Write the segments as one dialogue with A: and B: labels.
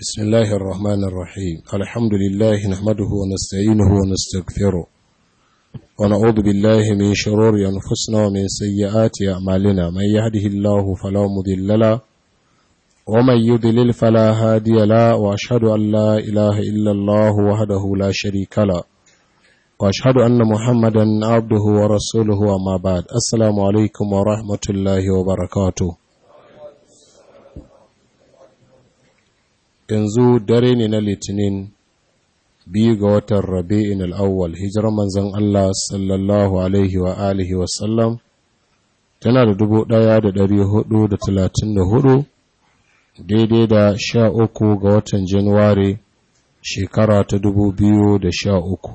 A: بسم الله الرحمن الرحيم الحمد لله نحمده ونستعينه ونستغفره ونعوذ بالله من شرور أنفسنا ومن سيئات أعمالنا من يهده الله فلا مضل له ومن يضلل فلا هادي له وأشهد أن لا إله إلا الله وحده لا شريك له وأشهد أن محمدا عبده ورسوله وما بعد السلام عليكم ورحمة الله وبركاته yanzu dare ne na litinin biyu ga watan rabi'in al'awwal hijirar manzan Allah sallallahu alaihi wa alihi wasallam tana da dubu ɗaya da dari hudu da talatin da hudu daidai da sha uku ga watan januwari shekara ta dubu biyu da sha uku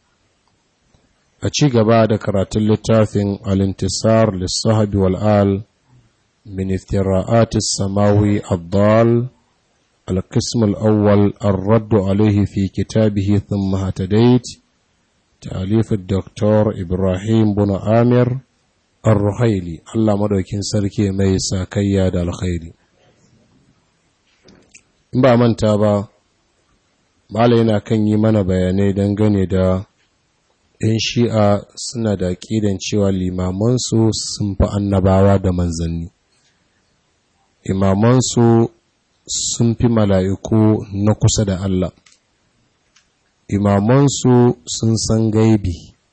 A: a ci gaba da karatun littafin alintisar lissahabi wal'al min iftira'atis samawi abdal القسم الأول الرد عليه في كتابه ثم هتديت تأليف الدكتور إبراهيم بن آمر الرحيلي الله مدوكين سركي ميسا كياد الخير in ba manta ba Malam yana kan yi mana bayanai dangane da ‘yan shi'a suna da ƙidan cewa limamansu sun fi annabawa da manzanni imamansu sun fi mala'iku na kusa da Allah. Imamansu sun san gaibi,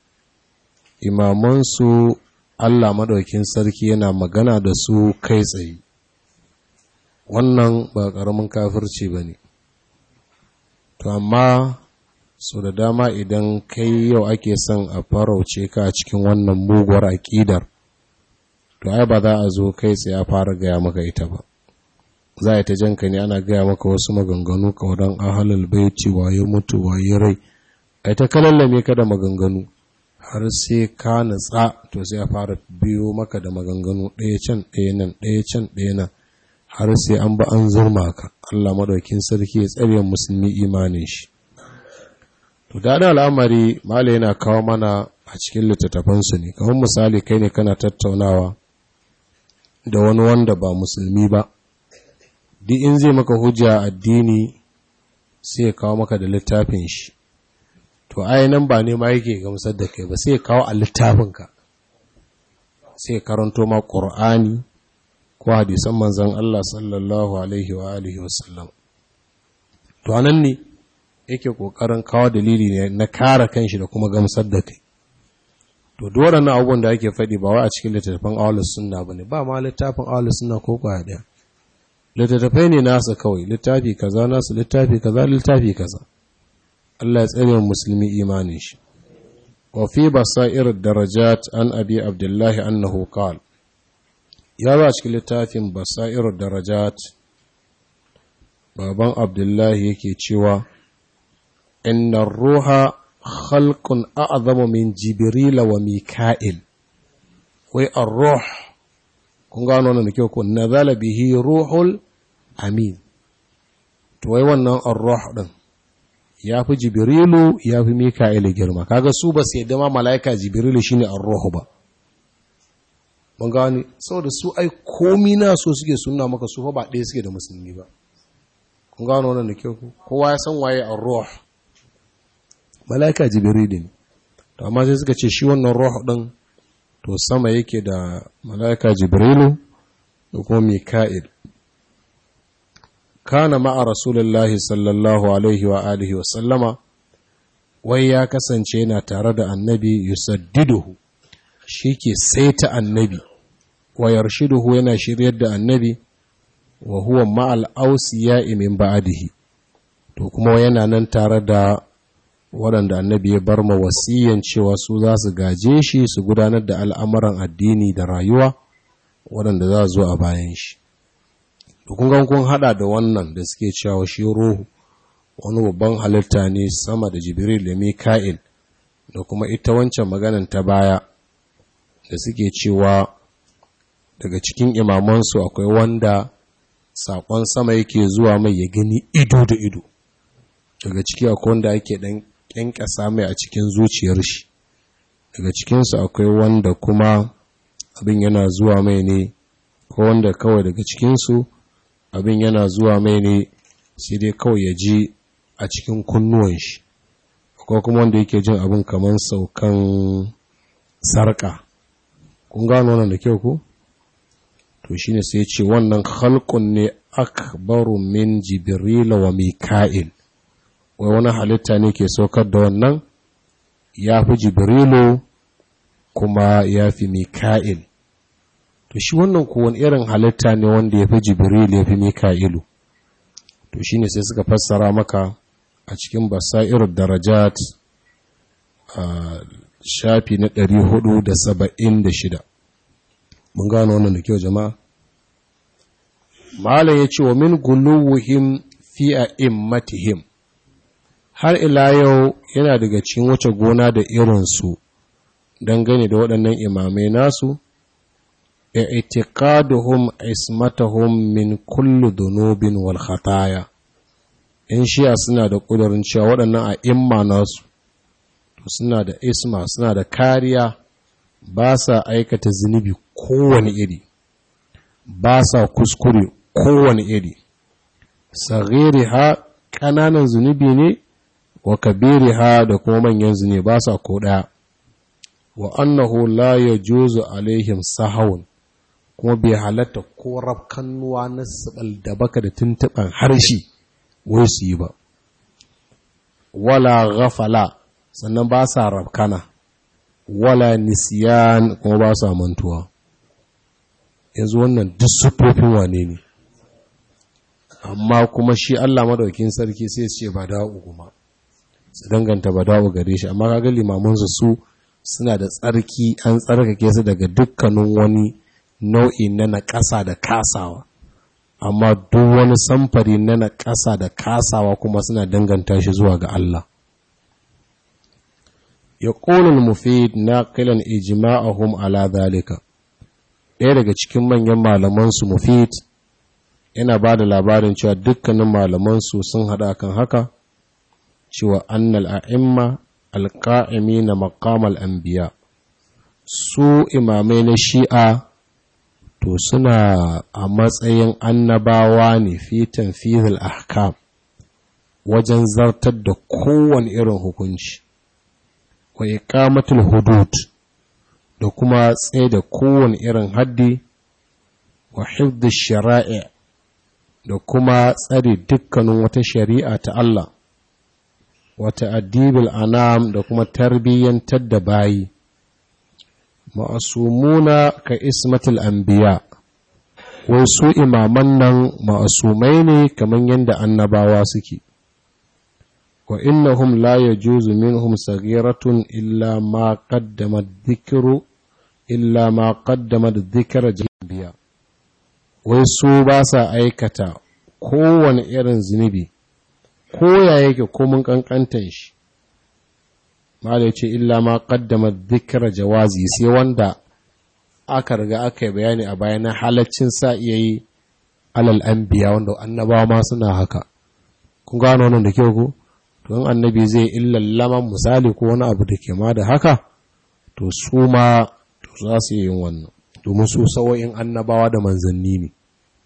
A: imamansu Allah maɗaukin sarki yana magana da su kai tsaye. Wannan ba ƙaramin kafirci ba ne. To, amma so da dama idan kai yau ake son a farauce ka a cikin wannan muguwar aƙidar, to, ai ba za a zo kai tsaye a fara gaya maka ita ba. za a ta janka ne ana gaya maka wasu maganganu kawadan ahalal baiti waye mutu waye rai a ta kalallame ka da maganganu har sai ka natsa to sai a fara biyo maka da maganganu ɗaya can ɗaya nan ɗaya can ɗaya nan har sai an ba an zurma ka Allah madaukin sarki ya tsare musulmi imanin shi to da al'amari mala yana kawo mana a cikin littattafansu ne kamar misali kai ne kana tattaunawa da wani wanda ba musulmi ba duk in zai maka hujja addini sai ya kawo maka da littafin shi to nan ba ne ma yake gamsar da kai ba sai ya kawo a littafinka sai ya karanto ma ƙur'ani ko hadisan manzan Allah sallallahu alaihi wa alihi wasallam to anan ne yake ƙoƙarin kawo dalili ne na kare kanshi da kuma gamsar da kai to duk waɗannan abubuwan da ake faɗi ba wai a cikin littattafan ahlus sunna bane ba ma littafin ahlus sunna ko kwaya ɗaya littattafai ne nasa kawai littafi kaza nasu littafi kaza littafi kaza Allah ya tsare musulmi imanin shi wa fi basair darajat an abi abdullahi annahu qala ya ba cikin littafin basair darajat baban abdullahi yake cewa inna ruha khalqun a'zamu min jibril wa mika'il wai ar-ruh kun gano wannan da kyau ko nazala bihi ruhul amin to wai wannan ar-ruh din yafi jibrilu yafi mika'il girma kaga su ba sai da ma malaika jibrilu shine ar-ruh ba mun gani saboda su ai komi na so suke sunna maka su fa ba ɗaya suke da musulmi ba kun gano wannan da kyau ko kowa ya san waye ar-ruh malaika jibrilu ne to amma sai suka ce shi wannan ruh din to sama yake da mala'ika jibrilu da kuma mika'il kana ma'a rasulullahi sallallahu alaihi wa alihi wa sallama wai ya kasance yana tare da annabi yusaddiduhu shi ke saita annabi wa yarshiduhu yana shiryar da annabi wa huwa ma'al ausiya min ba'adihi to kuma yana nan tare da waɗanda annabi ya bar ma wasiyan cewa su za su gaje shi su gudanar da al'amuran addini da rayuwa waɗanda za zo a bayan shi. Dukun kun haɗa da wannan da suke cewa shi ruhu wani babban halitta ne sama da Jibril da Mika'il da kuma ita wancan maganan ta baya da suke cewa daga cikin imamansu akwai wanda saƙon sama yake zuwa mai ya gani ido da ido. Daga ciki akwai wanda ake ɗan ƙyanƙyasa mai a cikin zuciyar shi daga cikinsu akwai wanda kuma abin yana zuwa mai ne ko wanda kawai daga cikinsu abin yana zuwa mai ne sai dai kawai ya ji a cikin kunnuwan shi ko kuma wanda yake jin abin kamar saukan sarka kun gano wannan da kyau ku to shine sai ce wannan khalqun ne akbaru min jibril wa mika'il wai wani halitta ne ke saukar da wannan ya fi jibrilu kuma ya fi mika'il to shi wannan kowane irin halitta ne wanda ya fi jibril ya fi mika'ilu to shi ne sai suka fassara maka a cikin basairar darajat a shafi na 476 mun gano wannan da kyau jama'a malam ya ce wa min guluwuhim fi a immatihim har ila yau yana daga cikin wace gona da irinsu dangane da waɗannan imamai nasu i'tiqaduhum ismatahum min kulli dhunubin wal khataya in shi'a suna da ƙudurin cewa waɗannan a imma nasu to suna da isma suna da kariya ba sa aikata zunubi kowane iri ba sa kuskure kowane iri sagiri ha ƙananan zunubi ne wa kabiri ha da kuma manyan zunubi ba sa ko ɗaya wa annahu la yajuzu alaihim sahawun kuma bai halatta ko rafkannuwa na sabal da baka da tuntuɓan harshe wai su yi ba wala ghafala sannan ba sa rafkana wala nisiyan kuma ba sa mantuwa yanzu wannan duk sufofin wane ne amma kuma shi Allah madaukin sarki sai su ce ba da'u kuma su danganta ba da'u gare shi amma kaga limamansu su suna da tsarki an tsarkake su daga dukkanin wani nau'i na naƙasa da kasawa amma duk wani samfari na naƙasa da kasawa kuma suna danganta shi zuwa ga Allah ya ƙonin mufid na kilan ijima'ahum ala zalika ɗaya daga cikin manyan malamansu mufid yana ba da labarin cewa dukkanin malamansu sun haɗa kan haka cewa annal a'imma alƙa'imi na maƙamal anbiya su imamai na shi'a to suna a matsayin annabawa ne fi tanfizil ahkam wajen zartar da kowane irin hukunci wa iqamatul hudud da kuma tsaye da kowane irin haddi wa hifdhi shara'i da kuma tsare dukkanin wata shari'a ta Allah wa ta'dibil anam da kuma tarbiyyantar da bayi ma'asumuna ka ismatul anbiya wai su imaman nan ma'asumai ne kamar yadda annabawa suke wa innahum la yajuzu minhum saghiratun illa ma qaddama dhikru illa ma qaddama dhikra jabiya wai su ba sa aikata kowane irin zunubi ko ya yake ko mun kankantan shi malai ce illa ma qaddama dhikra jawazi sai wanda aka riga aka yi bayani a baya na halaccin sa iya yi alal anbiya wanda annabawa ma suna haka kun gano wannan da kyau ko don annabi zai illallama misali ko wani abu da ke ma da haka to su ma to za su yi wannan domin su sawo'in annabawa da manzanni ne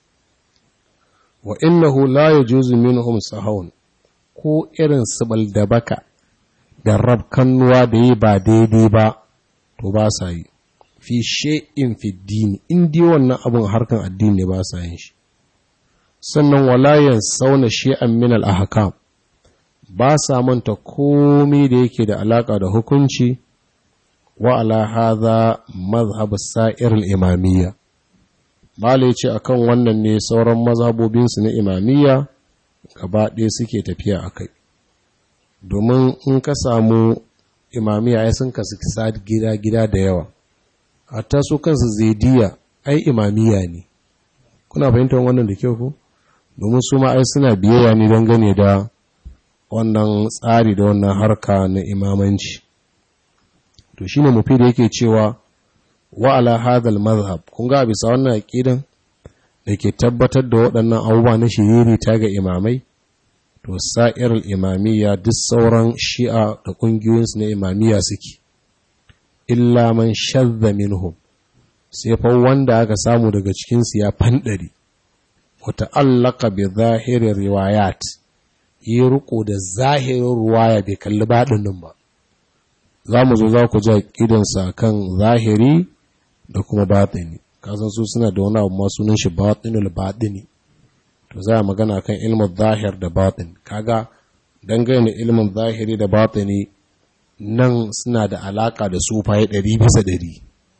A: wa innahu la yajuzu minhum sahawun ko irin sibal da baka da rabkannuwa da yi ba daidai ba to ba sa yi fi she'in fi dini in dai wannan abin harkan addini ne ba sa yin shi sannan walayan sauna she'an min al-ahkam ba sa manta komai da yake da alaka da hukunci wa ala hadha mazhab sa'ir al-imamiyya mala yace akan wannan ne sauran mazhabobin su na imamiyya gaba ɗaya suke tafiya akai domin in ka samu imamiya ai sun kasu gida gida da yawa hatta su kansu zaidiya ai imamiya ne kuna fahimtar wannan da kyau ko domin su ma ai suna biyayya ne don gane da wannan tsari da wannan harka na imamanci to shine mufi da yake cewa wa ala hadal mazhab kun ga bisa wannan aqidan da ke tabbatar da waɗannan abubuwa na shiriri ta ga imamai to sa'ir imamiyya duk sauran shi'a da ƙungiyoyinsu na imamiyya suke illa man shadda minhum sai fa wanda aka samu daga cikinsu ya fanɗari wa ta'allaka bi zahirin riwayat yi riko da zahirin ruwaya bai kalli baɗinin ba za mu zo za ku ji aƙidansa kan zahiri da kuma baɗini kasan su suna da wani abu ma sunan shi baɗinul baɗini to za a magana kan ilmin zahir da baɗin kaga dangane ilmin zahiri da baɗini nan suna da alaƙa da sufaye ɗari bisa ɗari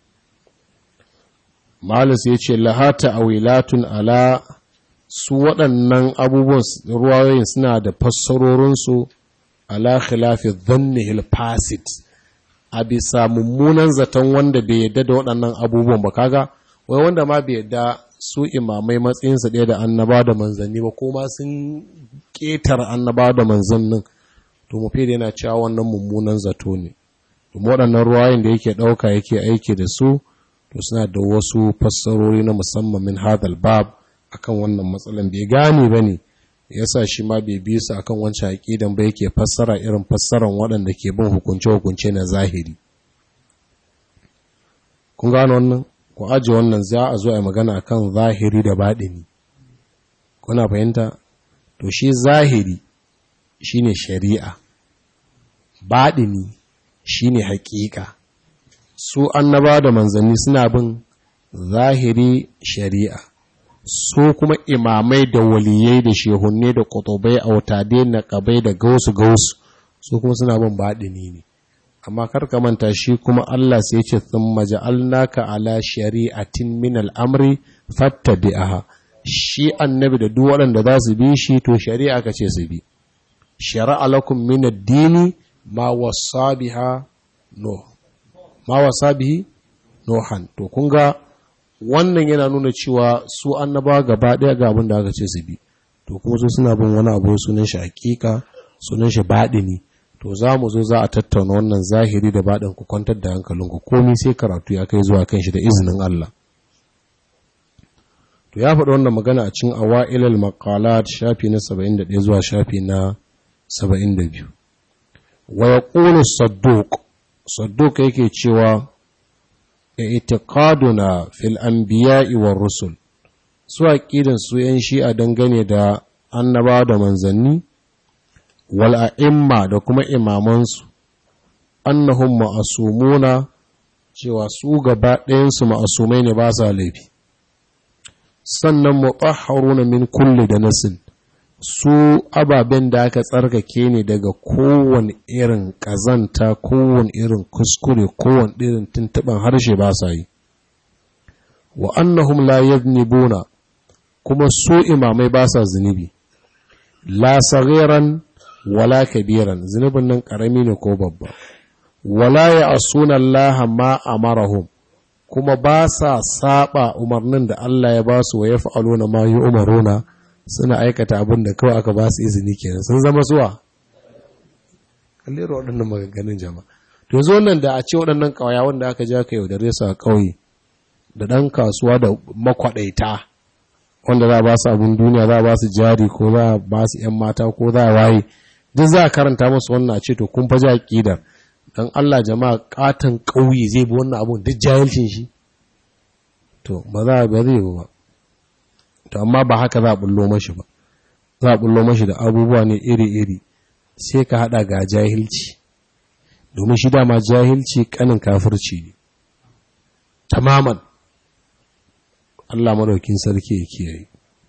A: malus ya ce lahata a wilatun ala su waɗannan abubuwan ruwayoyin suna da fassarorinsu ala khilafi dhannihil fasid a bisa mummunan zaton wanda bai yadda da waɗannan abubuwan ba kaga wai wanda ma bai yadda su imamai matsayinsa ɗaya da annaba da manzanni ba kuma sun ƙetar annaba da manzannin to mu fi yana cewa wannan mummunan zato ne domin waɗannan ruwayoyin da yake ɗauka yake aiki da su to suna da wasu fassarori na musamman min hadal bab akan wannan matsalan bai gane ba ne yasa shi ma bai bi su akan wancan aqidan ba yake fassara irin fassaran waɗanda ke bin hukunce-hukunce na zahiri kun gano wannan ku aje wannan za a zo a magana akan zahiri da baɗini kuna fahimta to shi zahiri shine shari'a baɗini shine haƙiƙa su annaba da manzanni suna bin zahiri shari'a su kuma imamai da waliyai da shehunne da kutubai autade na kabai da gausu gausu su kuma suna bin baɗini ne amma karka manta shi kuma Allah sai ce sun maja'alnaka ala shari'atin min al'amri fattabi'aha shi annabi da duk waɗanda za su bi shi to shari'a ka ce su bi shari'a lakum min ad-dini ma wasa biha no ma wasa bihi nohan to kun ga wannan yana nuna cewa su annaba gaba ɗaya ga abin da aka ce su bi to kuma su suna bin wani abu sunan shi hakika sunan shi baɗini to za mu zo za a tattauna wannan zahiri da baɗin ku kwantar da hankalinku komai sai karatu ya kai zuwa kan shi da izinin Allah to ya faɗi wannan magana a cikin awailal maqalat shafi na 71 zuwa shafi na 72 wa yaqulu sadduq sadduq yake cewa i'tiqaduna fil anbiya'i war rusul su aqidan su yan shi'a dangane da annaba da manzanni wal a'imma da kuma imamansu annahum ma'asumuna cewa su gaba ɗayan su ma'asumai ne ba sa laifi sannan mutahharuna min kulli da nasin su ababen da aka tsarkake ne daga kowane irin ƙazanta kowane irin kuskure kowane irin tuntuɓen harshe ba sa yi wa annahum la yadnibuna kuma su imamai ba sa zunubi la saghiran wala kabiran zunubin nan ƙarami ne ko babba wala ya asuna Allah ma amarahum kuma ba sa saba umarnin da Allah ya ba su wa yaf'aluna ma yu'maruna suna aikata abin da kawai aka ba su izini kenan sun zama zuwa kallero waɗannan maganganun jama'a to yanzu wannan da a ce waɗannan ƙawaya wanda aka ja ka yaudare su a ƙauye da ɗan kasuwa da makwaɗaita wanda za a ba su abin duniya za a ba su jari ko za a ba su ‘yan mata ko za a waye duk za a karanta musu wannan a ce to kun faji aƙidar don Allah jama'a ƙaton ƙauye zai bi wannan abun duk jahilcin shi to ba za a ba zai ba to amma ba haka za a bullo mashi ba za a bullo mashi da abubuwa ne iri-iri sai ka hada ga jahilci domin shi dama jahilci kanin kafirci ne tamaman Allah madaukin sarki ya kiyaye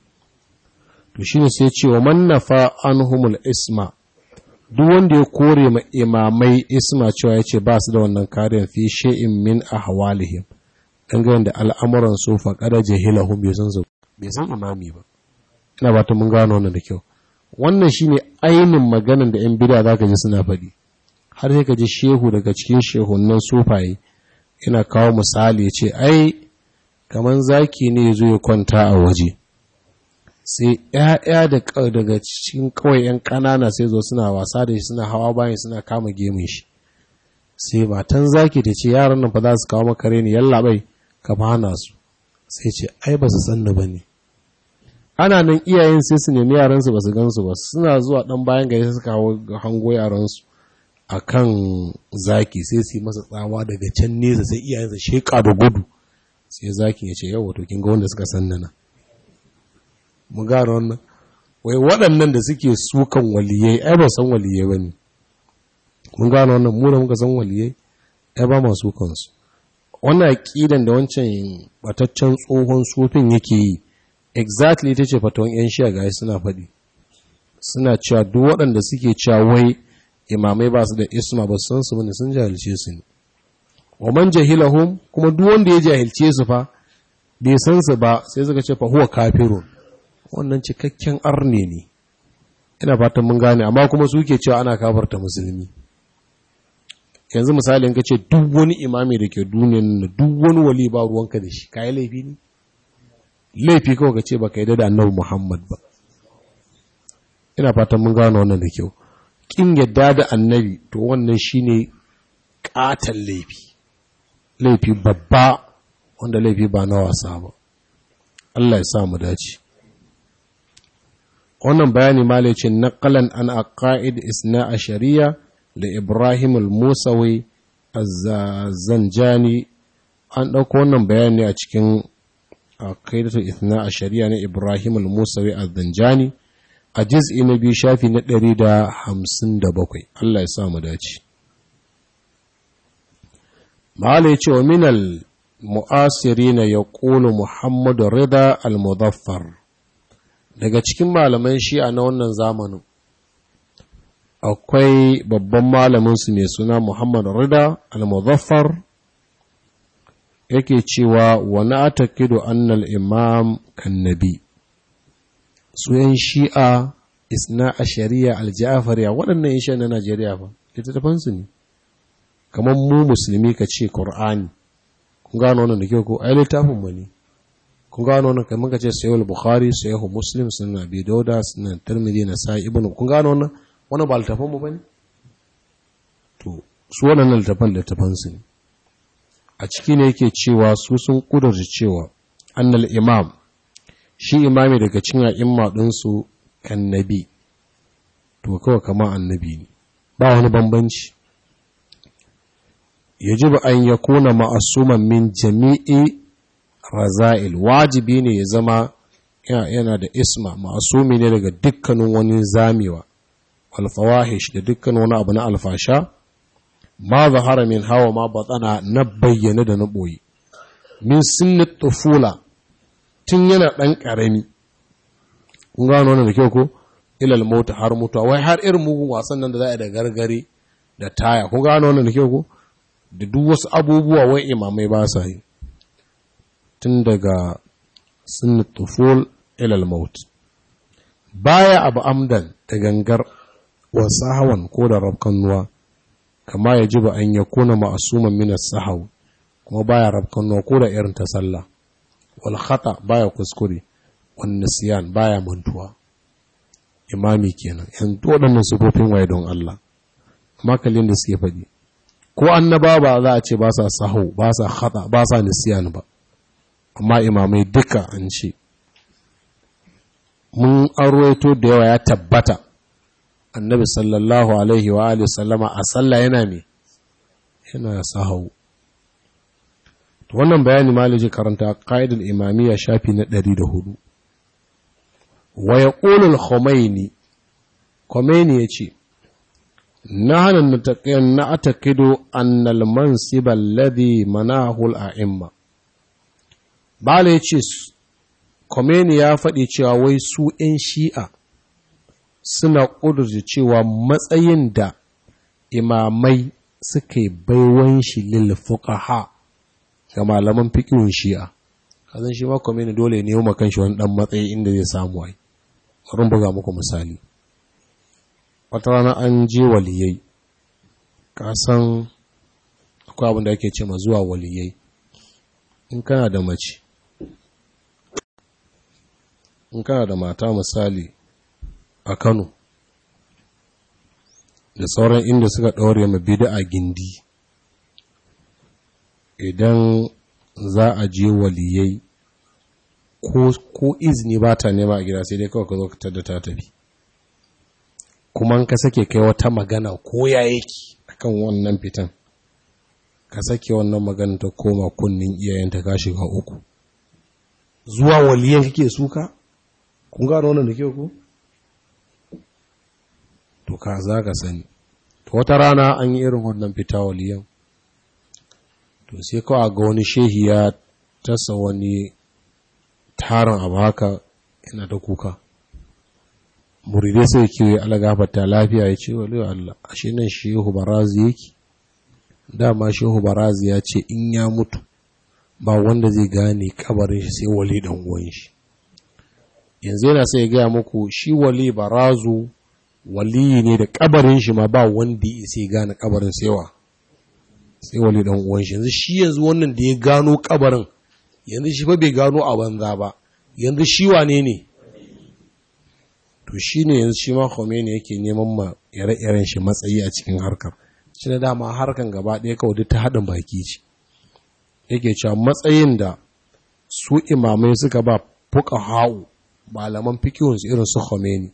A: to shine sai ce wa man nafa anhumul isma duk wanda ya kore ma imamai isma cewa yace ba su da wannan kariyar fi shay'in min ahwalihim dangane da al'amuran su faqada jahilahum bai san su bai san imami ba ina ba ta mun gano wannan da kyau wannan shine ainin maganan da yan bid'a zaka ji suna faɗi har sai ka ji shehu daga cikin shehunnan sufaye yana kawo misali ya ce ai kaman zaki ne ya zo ya kwanta a waje sai ‘ya'ya daga cikin kawai ‘yan ƙanana sai zo suna wasa da shi suna hawa bayan suna kama gemun shi sai matan zaki ta ce yaran nan fa za su kawo maka reni yallaɓai ka hana su sai ce ai ba su sanna ba ne ana nan iyayen sai su nemi yaransu ba su gansu ba suna zuwa ɗan bayan gari suka hango yaransu a kan zaki sai su yi masa tsawa daga can nesa sai iyayensa sheƙa da gudu sai zakin ya ce yau wato kin ga wanda suka sanna na mu gano wannan wai waɗannan da suke sukan waliyai ai ba san waliyai ba ne mun gano wannan mu da muka san waliyai ai ba ma sukan su wannan aqidan da wancan bataccen tsohon sufin yake yi exactly ita ce fatawan yan shiya ga suna faɗi suna cewa duk waɗanda suke cewa wai imamai ba su da isma ba san su bane sun jahilce su ne wa man jahilahum kuma duk wanda ya jahilce su fa bai san su ba sai suka ce fa huwa kafirun wannan cikakken arne ne ina fatan mun gane amma kuma suke cewa ana kafarta musulmi yanzu misali in ka ce duk wani imami da ke duniyan nan duk wani wali ba ruwanka da shi kayi laifi ne laifi kawai ka ce ba ka yi da annabi muhammad ba ina fatan mun gane wannan da kyau kin yadda da annabi to wannan shine katan laifi laifi babba wanda laifi ba na wasa ba Allah ya sa mu dace wannan bayani malai ce naqalan an aqaid isna ashariya da Ibrahim al-Musawi az-Zanjani an dauko wannan bayani a cikin aqidatu isna ashariya na Ibrahim al-Musawi az-Zanjani a juz'i na biyu shafi na 157 Allah ya sa mu dace malai ce wa minal mu'asirina yaqulu Muhammadu Rida al-Mudaffar daga cikin malaman shi'a na wannan zamanin akwai babban malaminsu mai suna Muhammad Rida al-Muzaffar yake cewa wani atakidu annal imam kannabi su yan shi'a isna a shari'a aljafariya waɗannan yan na Najeriya ba littattafansu ne kamar mu musulmi ka ce Qur'ani kun gano wannan da kyau ko ai littafin mu ne kun gano wannan kamar ka ce sayyid bukhari sayyid muslim sunan abi dauda sunan tirmidhi na sai ibnu kun gano wannan wannan ba littafan mu bane to su wannan littafan littafan su ne a ciki ne yake cewa su sun kudurta cewa annal imam shi imami daga cikin a'imma din su kannabi to kawai kama annabi ne ba wani bambanci yajibu an yakuna ma'asuman min jami'i raza'il wajibi ne ya zama yana da isma ma'asumi ne daga dukkanin wani zamewa alfawahish da dukkan wani abu na alfasha ma zahara min hawa ma batsana na bayyana da na ɓoye min sinni tufula tun yana ɗan ƙarami kun gano wannan da kyau ko ilal mota har mutuwa wai har irin mugun wasan nan da za a da gargare da taya kun gano wannan da kyau ko da duk wasu abubuwa wai imamai ba sa yi tun daga sun tuful ilal maut baya abu amdan da gangar wasu hawan ko da rabkan nuwa kama ya ji ba an ya kuna ma'asuman minas sahau kuma baya rabkan nuwa ko da irin ta sallah wal khata baya kuskure wan nisyan baya mantuwa imami kenan yan waɗannan sufofin waye don Allah amma kallin da suke faɗi ko annaba ba za a ce ba sa sahau ba sa khata ba sa nisyan ba amma imamai duka an ce mun arwaito da yawa ya tabbata annabi sallallahu alaihi wa alihi sallama a sallah yana me yana sahau to wannan bayani maliji karanta qaidul imamiyya shafi na 104 wa yaqulu al-khumaini khumaini yace nahnu nataqiyan na'taqidu anna al-mansib alladhi manahu al-a'imma Bala ya ce, Komeni ya faɗi cewa wai su ‘yan shi'a suna ƙudurci cewa matsayin da imamai suka yi baiwan shi lilfuƙaha ga malaman fikirin shi'a. Kazan shi ma Komeni dole ne yi makan shi wani ɗan matsayi inda zai samu wai. Bari buga muku misali. Wata rana an je waliyai, ka san akwai abin da ake ce ma zuwa waliyai. In kana da mace, in kana da mata misali a Kano da sauran inda suka ɗaure ma bida a gindi idan za a je waliyai ko izini ba ta nema a gida sai dai kawai ka zo ka da ta tafi kuma ka sake kai wata magana ko ya yake akan wannan fitan ka sake wannan magana ta koma kunnin iyayenta ka shiga uku zuwa waliyan kake suka kun gano wannan da kyau ku to ka za ka sani to wata rana an yi irin wannan fita waliyan to sai kawai ga wani shehi ya tasa wani tarin abu haka yana da kuka muridai sai ke alagafata lafiya ya ce waliyo Allah ashe nan shehu barazi yake dama shehu barazi ya ce in ya mutu ba wanda zai gane kabarin shi sai wali dan uwan shi yanzu yana sai ya gaya muku shi wali barazu wali ne da kabarin shi ma ba wanda ya sai gane kabarin saiwa sai wali dan uwan shi yanzu shi yanzu wannan da ya gano kabarin yanzu shi fa bai gano a banza ba yanzu shi wane ne to shi ne yanzu shi ma Khomeini yake neman ma ire-iren shi matsayi a cikin harkar shi da dama harkan gaba ɗaya kawai duk ta haɗin baki ce yake cewa matsayin da su imamai suka ba fuka ha'u malaman fikihunsu irin su Khomeini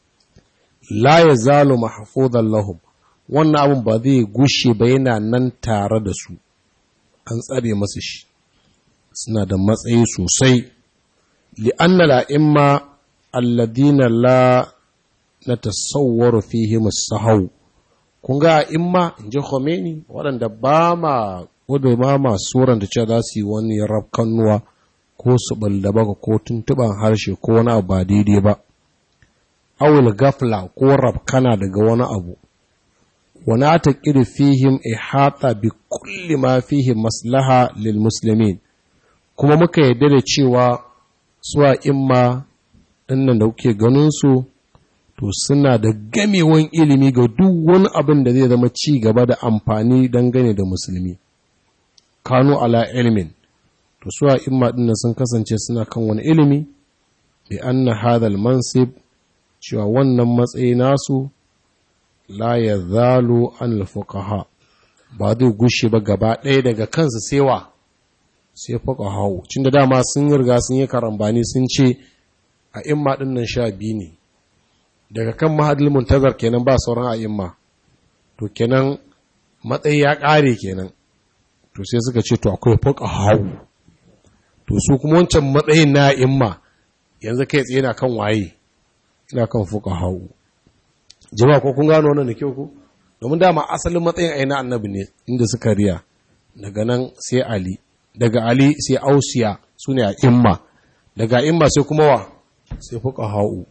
A: la ya zalo mahfuzan lahum wannan abin ba zai gushe ba yana nan tare da su an tsare masu shi suna da matsayi sosai li'anna la'imma alladina la na tasawwaru fihim as-sahaw kun ga imma inji Khomeini waɗanda ba ma wadda ma masu da cewa za su yi wani rafkannuwa ko su baka ko tuntuban harshe ko wani abu ba daidai ba awul gafla ko rafkana daga wani abu wani ta ƙiri fihim ihata bi kulli ma fihim maslaha lil muslimin kuma muka yarda da cewa suwa imma ɗinnan da kuke ganin su to suna da gamewan ilimi ga duk wani abin da zai zama ci gaba da amfani dangane da musulmi kanu ala ilmin to suwa imma ɗinnan sun kasance suna kan wani ilimi bi anna hadal mansib cewa wannan matsayi nasu la ya zalo an fuqaha ba zai gushe ba gaba ɗaya daga kansu sewa sai fuqaha cin da dama sun riga sun yi karambani sun ce a imma ɗin nan sha biyu ne daga kan mahadil muntazar kenan ba sauran a imma to kenan matsayi ya ƙare kenan to sai suka ce to akwai fuqaha to su kuma wancan matsayin na imma yanzu kai tsaye na kan waye ina kan fuka hau jama'a ko kun gano wannan da kyau ku domin dama asalin matsayin aina annabi ne inda suka riya daga nan sai ali daga ali sai ausiya su ne a imma daga imma sai kuma wa sai fuka hau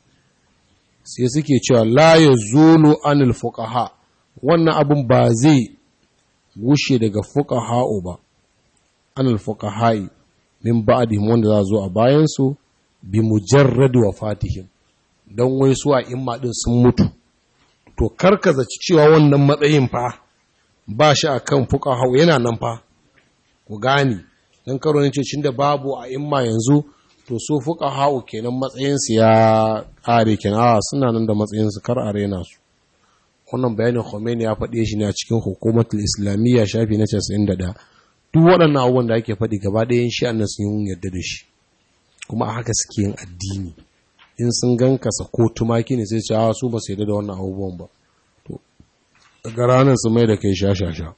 A: sai suke cewa la ya zulu anil fuqaha wannan abin ba zai gushe daga fuka hau ba anil fuqahai min ba'dihim wanda za zo a bayansu bi mujarrad wafatihim don wai su a imma ɗin sun mutu to karkaza cewa wannan matsayin fa ba shi a kan fuka hau yana nan fa ku gani don karo ne ce da babu a imma yanzu to su fuka hau kenan matsayinsu ya ƙare kenan a suna nan da matsayinsu kar a rena su wannan bayanin Khomeini ya faɗe shi ne a cikin hukumatul islamiyya shafi na 91 duk waɗannan abubuwan da ake faɗi gaba ɗayan shi annan sun yarda da shi kuma a haka suke yin addini in sun gan kasa ko tumaki ne sai cewa su ba su yadda da wannan abubuwan ba to daga ranar su mai da kai sha-sha-sha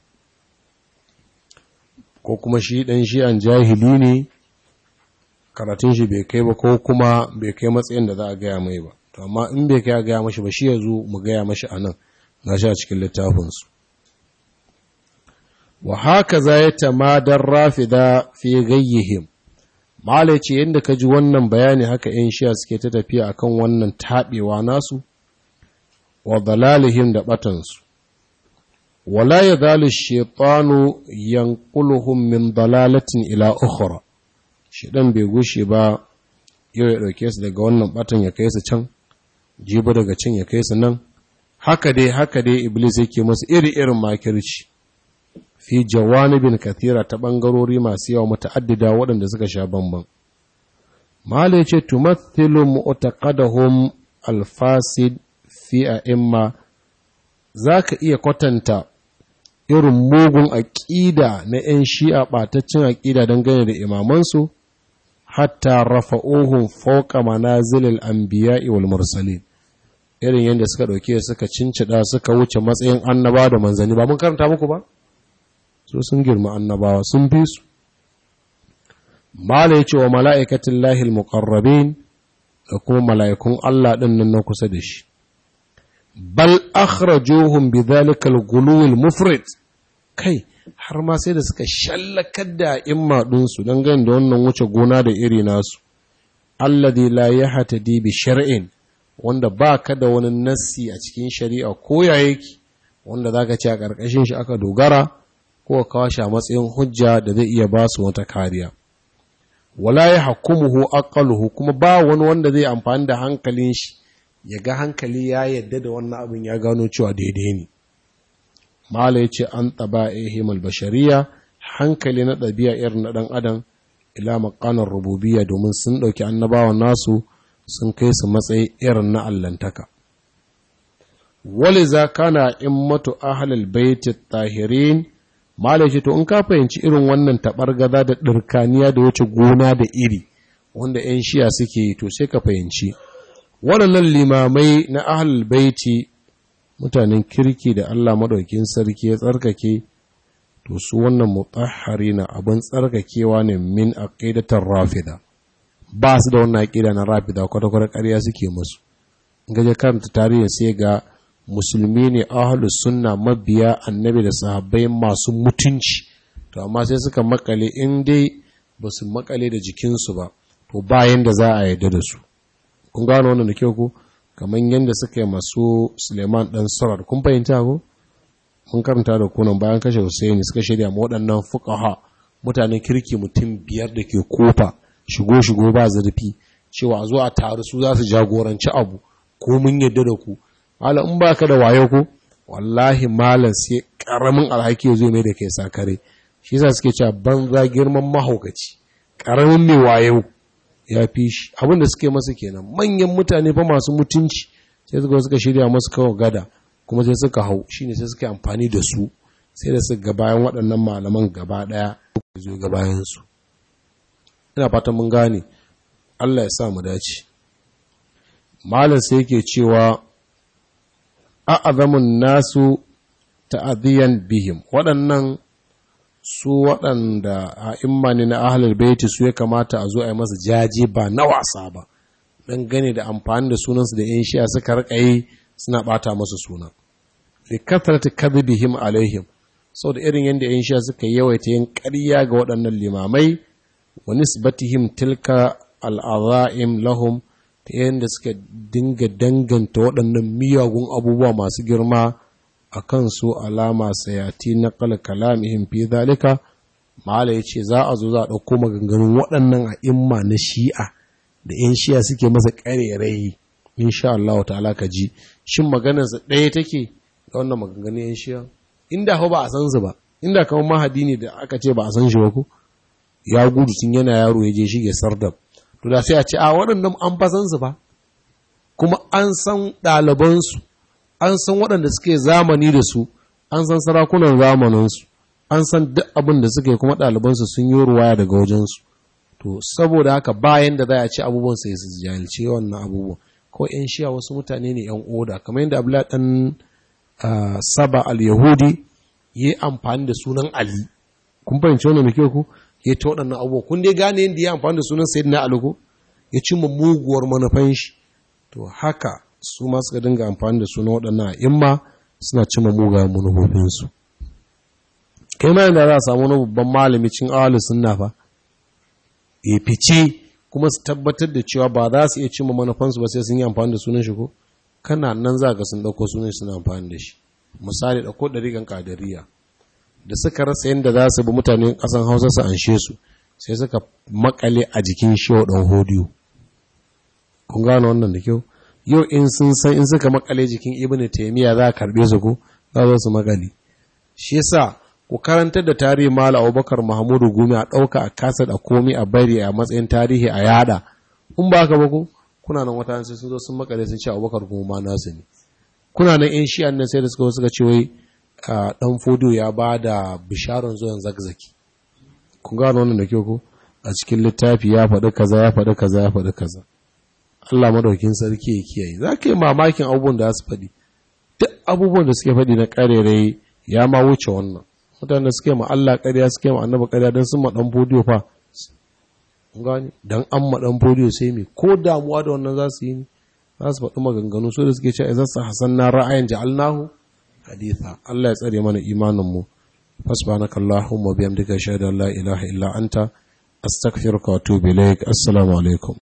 A: ko kuma shi ɗan shi an jahili ne karatun shi bai kai ba ko kuma bai kai matsayin da za a gaya mai ba to amma in bai kai a gaya mashi ba shi ya zo mu gaya mashi a nan na sha cikin littafinsu wa haka za ya tamadar rafida fi gayyihim Malai ce yadda ka ji wannan bayani haka ‘yan shiya suke ta tafiya akan wannan taɓewa nasu, wa dalalihim da ɓatansu. Wala ya zali shaitanu yankuluhum min dalalatin ila ukhra Shiɗan bai gushe ba yau ya ɗauke su daga wannan ɓatan ya kai su can, jibi daga can ya kai su nan, haka dai haka dai Iblis yake masu iri-irin makirci. fi jawanibin kathira ta ɓangarori masu yawa muta'addida waɗanda suka sha bamban. Mala ya ce, Tumathilu mu'taqadahum alfasid fi a imma za ka iya kwatanta irin mugun aƙida na ‘yan shi'a ɓataccen aƙida dangane da imamansu, hatta rafa'uhun fauka manazilil anbiya'i wal mursalin irin yadda suka ɗauke suka cincida suka wuce matsayin annaba da manzanni ba mun karanta muku ba? so sun girma annabawa sun fi su mala ya ce wa mala'ikatin lahil muƙarrabin da kuma mala'ikun Allah ɗin nan na kusa da shi bal akhrajuhum bidhalika al-ghuluw mufrid kai har ma sai da suka shallakar da imma ɗinsu don gani da wannan wuce gona da iri nasu alladhi la yahtadi bi shar'in wanda ba ka da wani nassi a cikin shari'a ko ya yake wanda zaka ce a ƙarƙashin shi aka dogara ko kawo shi a matsayin hujja da zai iya ba su wata kariya wala ya hakumuhu aqaluhu kuma ba wani wanda zai amfani da hankalin shi ya ga hankali ya yadda da wannan abin ya gano cewa daidai ne mala ya ce an taba ihim bashariya hankali na ɗabi'a irin na ɗan adam ila makanar rububiya domin sun ɗauki annabawan nasu sun kai su matsayi irin na allantaka wale za kana in matu ahalal baiti tahirin mala ce to in ka fahimci irin wannan taɓargaza da ɗirkaniya da wuce gona da iri wanda 'yan shiya suke yi to sai ka fahimci waɗannan limamai na ahalal baiti mutanen kirki da Allah maɗaukin sarki ya tsarkake to su wannan mutahhari na abin tsarkakewa ne min aqidatar rafida ba su da wannan aqida na rafida kwata-kwata ƙarya suke musu gaje karanta tarihin sai ga musulmi ne ahlus sunna mabiya annabi da sahabbai masu mutunci to amma sai suka makale in dai ba su makale da jikinsu ba to bayan da za a yarda da su kun gano wannan da kyau ko kamar yadda suka yi masu suleiman ɗan sarar kun fahimta ko mun karanta da kunan bayan kashe Hussaini suka shirya ma waɗannan fuqaha mutanen kirki mutum biyar da ke kofa shigo shigo ba zurfi cewa a zo a taru su za su jagoranci abu ko mun yadda da ku hala in baka da wayo ko wallahi malam sai karamin alhaki ya zo mai da kai sakare shi yasa suke cewa banza girman mahaukaci karamin mai wayo ya fi shi abin da suke masa kenan manyan mutane fa masu mutunci sai suka suka shirya masu kawo gada kuma sai suka hau shine sai suka amfani da su sai da suka bayan waɗannan malaman gaba ɗaya zo ga bayansu ina fatan mun gane Allah ya sa mu dace malam sai yake cewa a'azamun nasu ta'adiyan bihim waɗannan su waɗanda a imani na ahalar baiti su ya kamata a zo a yi masa jaje ba na wasa ba don gane da amfani da sunansu da 'yan shi'a suka rikayi suna ɓata masa suna fi kasarta kadhibihim alaihim sau da irin yadda 'yan shi'a suka yawaita yin ƙarya ga waɗannan limamai wa nisbatihim tilka al'aza'im lahum ta yadda suka dinga danganta waɗannan miyagun abubuwa masu girma a kan su alama sayati na kalamihim fi zalika mala ya ce za a zo za a ɗauko maganganun waɗannan a imma na shi'a da 'yan shi'a suke masa ƙarerai insha Allah ta'ala ka ji shin maganarsa ɗaya take da wannan maganganun 'yan shi'a inda hau ba a san su ba inda kamar mahadi ne da aka ce ba a san shi ba ko ya gudu tun yana yaro ya je shige sardab to da sai a ce a waɗannan an fa san su ba kuma an san ɗalibansu an san waɗanda suke zamani da su an san sarakunan zamaninsu an san duk abin da suke kuma ɗalibansu sun yi ruwaya daga wajensu to saboda haka bayan da za a ci abubuwan sai su jahilce wannan abubuwan ko yan shiya wasu mutane ne yan oda kamar yadda abdullahi dan saba al-yahudi ya yi amfani da sunan ali kun fahimci wannan muke ku ya ta waɗannan abubuwa kun dai gane yadda ya amfani da sunan sayyidina ali ko ya cimma muguwar manufan shi to haka su ma suka dinga amfani da sunan waɗannan imma suna cimma mugayen manufofinsu kai ma yadda za a samu wani babban malami cin awalu sunna fa ya fice kuma su tabbatar da cewa ba za su iya cimma manufansu ba sai sun yi amfani da sunan shi ko kana nan za ga sun ɗauko sunan suna amfani da shi misali ɗauko ɗariƙan ƙadariya da suka rasa yadda za su bi mutanen ƙasan hausa su anshe su sai suka makale a jikin shewa ɗan hodiyo kun gane wannan da kyau yau in sun san in suka makale jikin ibn taymiya za a karbe su ko za su makale shi yasa ku karantar da tarihi mala abubakar mahmudu gumi a ɗauka a kasa da komi a bari a matsayin tarihi a yada in ba haka ba ko kuna nan wata sai sun zo sun makale sun ce abubakar kuma ma nasu ne kuna nan yan shi'an nan sai da suka suka ce wai dan fodo ya ba da bisharar zuwan zakzaki kun gano wannan da kyau ko a cikin littafi ya faɗi kaza ya faɗi kaza ya faɗi kaza Allah madaukin sarki ya kiyaye za ka yi mamakin abubuwan da su faɗi duk abubuwan da suke faɗi na ƙarerai ya ma wuce wannan mutane suke ma Allah ƙarya suke ma annaba ƙarya don sun ma ɗan fodiyo fa gani dan an maɗan fodiyo sai me ko damuwa da wannan za su yi ne za su faɗi maganganu so da suke cewa idan sa hasan na ra'ayin ja'alnahu haditha Allah ya tsare mana imanin mu fasbanaka Allahumma biyamdika shahada la ilaha illa anta astaghfiruka wa atubu ilaik assalamu alaikum